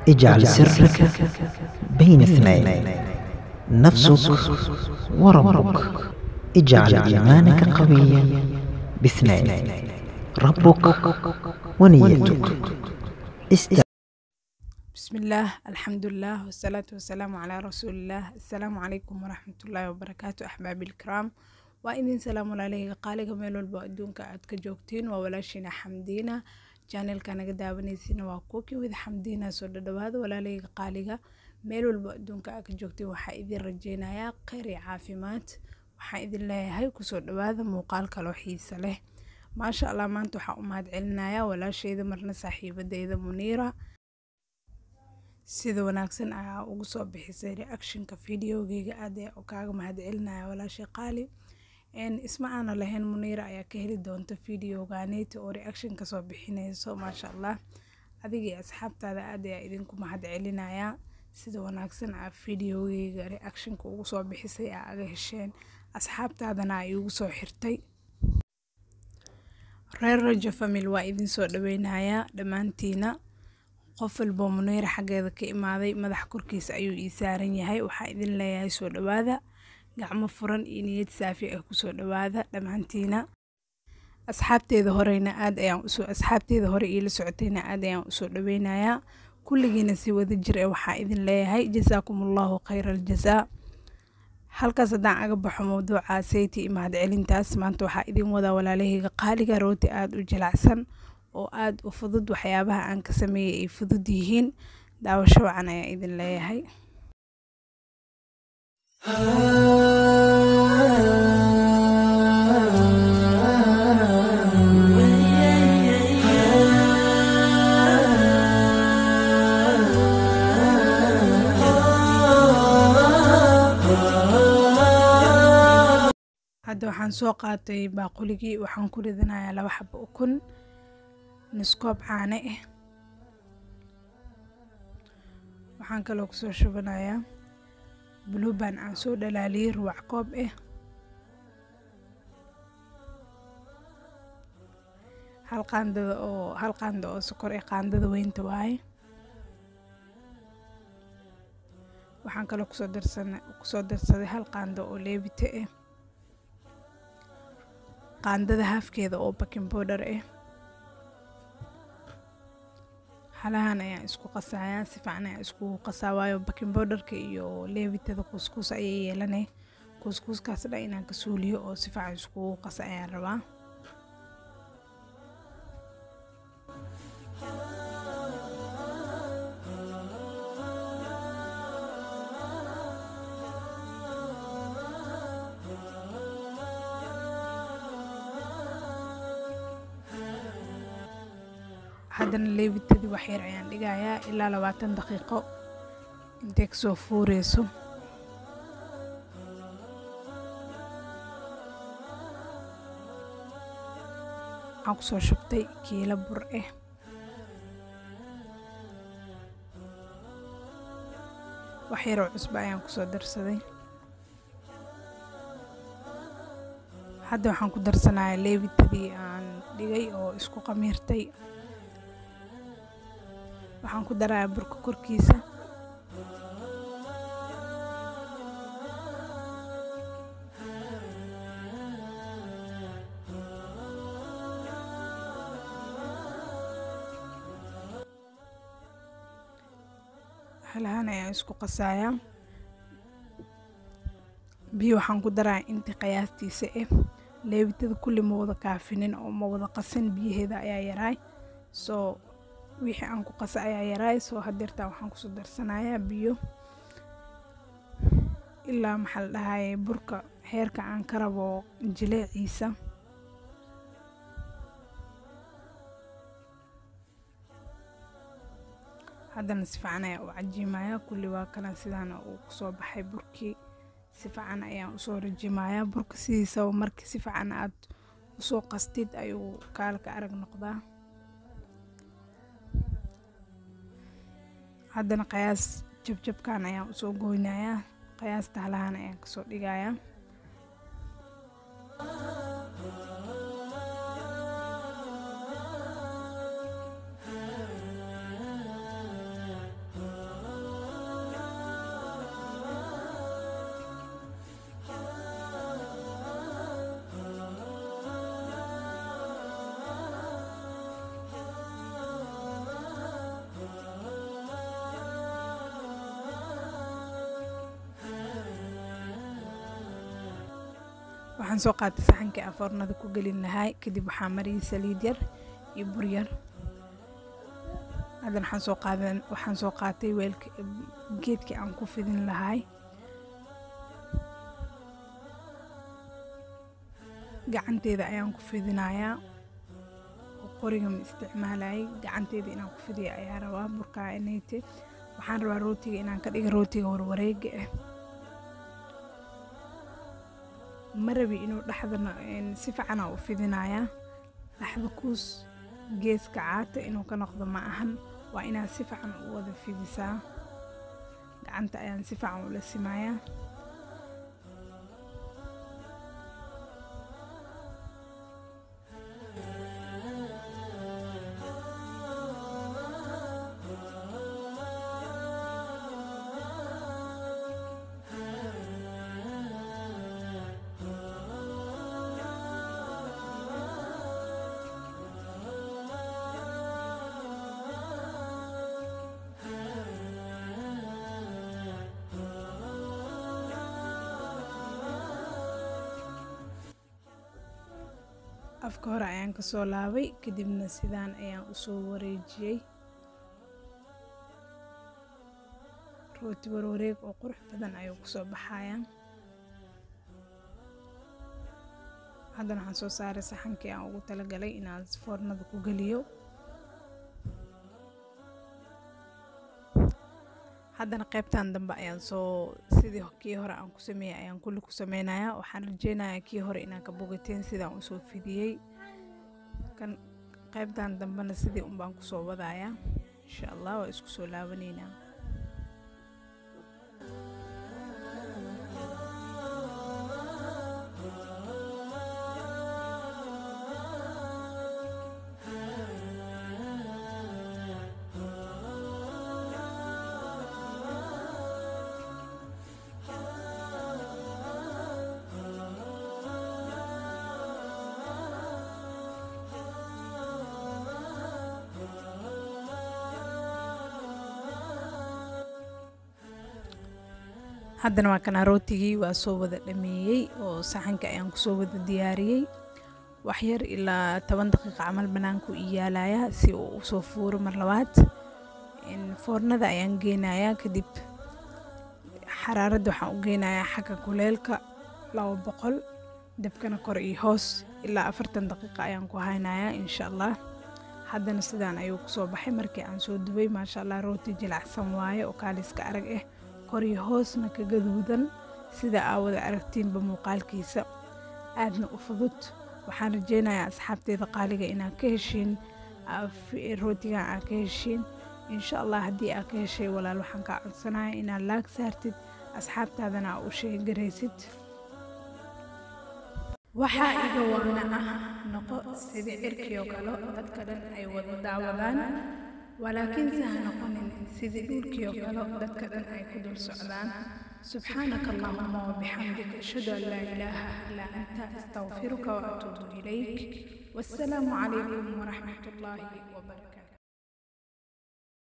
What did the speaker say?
اجعل سرك بين اثنين نفسك وربك اجعل إيمانك قويا باثنين ربك ونيتك است بسم الله الحمد لله والصلاة والسلام على رسول الله السلام عليكم ورحمة الله وبركاته أحبابي الكرام وإذن سلام عليك قالك ميل walba adduunka aad ka joogtiin waa walaashiina xamdiina channelka naga daawanaysiina waa kuwakii wada xamdiina soo dhadhawaada walaalayga qaaliga meel walba adduunka aad ka joogtiin waxaa idin rajeynayaa kheyr iyo caafimaad waxaan idin leeyahay kusoo dhawaada muuqaal kaloo xiisa leh maasha allah maanta waxaan u mahad celinayaa walaasheyda marna saaxiibadeyda muniira sida wanaagsan ayaa ugu soo bixisay reactionka videogeyga aad ayaa kaaga mahad celinaya walaashay qaali isma aana lahayn muniira ayaa ka heli doonta videoganeyti oo reaction kasoo bixinayso maasha allah adiga iyo asxaabtaada aad ayaa idinku mahad celinayaa sida wanaagsan aa videogeyga reactionka ugu soo bixisay aa aga hesheen asxaabtaadana ay ugu soo xirtay reer rajo famil waa idin soo dhaweynayaa dhammaantiina qof walboo muniira xaggeeda ka imaaday madax korkiisa ayuu ii saaran yahay waxaa idin leeyahay soo dhawaada gacmo furan iyo niyad saafi ah kusoo dhawaada dhammaantiina asxaabteeda horeyna aad ayaan usoo asxaabteeda hore iila socotayna aad ayaan usoo dhaweynayaa kulligiina si wada jir ee waxaa idin leeyahay jasaakum allahu khayra aljazaa halkaas haddaan aga baxo mawduuca sayti iyo mahad celintaas maanta waxaa idin wadaa walaalahayga qaaliga rooti aada u jilacsan oo aada u fudud waxyaabaha aan ka sameeyay ay fudud yihiin daawasho wacan ayaa idin leeyahay hadda waxaan soo qaatay baaquligii waxaan ku ridanayaa laba xabo ukun niskoob caane ah waxaan kaloo kusoo shubanayaa bluban aan soo dhalaaliyey ruwac koob ah hal qaandada oo hal qaanda oo sokor ee qaandada weynta waaye waxaan kaloo kusoo darsana kusoo darsaday hal qaando oo leebite ah qaandada haafkeeda oo baking powder ah halahan ayaan isku qasayaa si fiican ayaan iskugu qasaa waayo baking powderka iyo leebitada kuuskuus ayay yeelanay kuuskuuskaas dhan inaan ka suuliyo oo si fiican iskugu qasa ayaan rabaa haddana leebitadii waxyar ayaan dhigayaa ilaa labaatan daqiiqo intay kasoo fuureyso waxaan kusoo shubtay kiilo bur ah waxyaroo cusba ayaan kusoo darsaday hadda waxaan ku darsanayaa leebitadii aan dhigay oo isku qamiirtay waxaan ku darayaa burka korkiisa halahaan ayaan isku qasayaa biyo waxaan ku darayaa intii qiyaastiisa ah leebitada kulli ma wada kaafinin oo ma wada qasin biyaheeda ayaa yaraay soo wixii aan ku qasa ayaa yaraay soo hadeertaa waxaan kusoo darsanayaa biyo ilaa maxaa la dhahaye burka heerka aan ka rabo jileeciisa haddana si fiican ayaa u cajiimayaa kulli waa kana sidaana uu kusoo baxay burkii si fiican ayaan usoo rajimayaa burka sidiisaba markii si fiican aad usoo qastid ayuu kaalka arag noqdaa haddana qiyaas jabjabkan ayaan usoo goynayaa qiyaasta halahan ayaan kasoo dhigayaa waxaan soo qaatay saxankii aan foornada ku gelin lahay kadib waxaa mariyay saliid yar iyo bur yar haddana waxaan soo qaadan waxaan soo qaatay weelka geedkii aan ku fidin lahay gacanteeda ayaan ku fidinayaa oo qoriga ma isticmaalayay gacanteeda inaan ku fidiya ayaa rabaa burkaa inayte waxaan rabaa rootiga inaan ka dhiga rootiga warwareega ah ma rabi inuu dhexdana si fiicanaa u fidinayaa dhexda kuus geeska caata inuu ka noqdo ma ahan waa inaad si fiican u wada fidisaa gacanta ayaan si fiican ula simayaa afka hore ayaan kasoo laabay kadibna sidaan ayaan usoo wareejiyey rooti warwareeg oo qurux badan ayuu kusoo baxayaa haddana waxaan soo saaray saxankii aan ugu talagalay inaan foornada ku geliyo haddana qaybtan dambe ayaan soo sidii kii hore aan ku sameeyey ayaan kulli ku sameynayaa waxaan rajeynayaa kii hore inaan ka bogateen sidaan usoo fidiyey kan qaybtan dambena sidii unbaan kusoo wadayaa insha allah waa isku soo laabaneynaa haddana waa kana rootigii waa soo wada dhameeyey oo saxanka ayaan kusoo wada diyaariyey waxyar ilaa toban daqiiqa camal banaanku iyaalaya si uu usoo fuuro mar labaad foornada ayaan geynayaa kadib xaraaradda waxaan u geynayaa xagga kuleelka laba boqol dabkana kor iyo hoos ilaa afartan daqiiqa ayaan ku haynayaa insha allah haddana sidaan ayuu kusoo baxay markii aan soo dubay maasha allah rooti jilacsan waaye oo kaaliska arag ah koriyo hoosna ka gaduudan sida aa wada aragtiinba muuqaalkiisa aadna u fudud waxaan rajeynayaa asxaabteeda qaaliga inaad ka heshiin rootigan aad ka heshiin insha allah haddii aad ka heshay walaal waxaan kaa codsanaya inaad laag saartid asxaabtaadana aa u sheegaraysid waxaa iga waana ah noqo sidii cirkii oo kale dadka dhan ay wada daawadaan walaakiinse ha noqonin sidii dhulkii oo kale dadka dhan ay ku dul socdaan subxaanaka allahuma wabixamdika ashhadu an laa ilaaha ilaa anta astaqfiruka waatuubu ilayk wassalaamu calaykum waraxmat ullaahi wabarakatu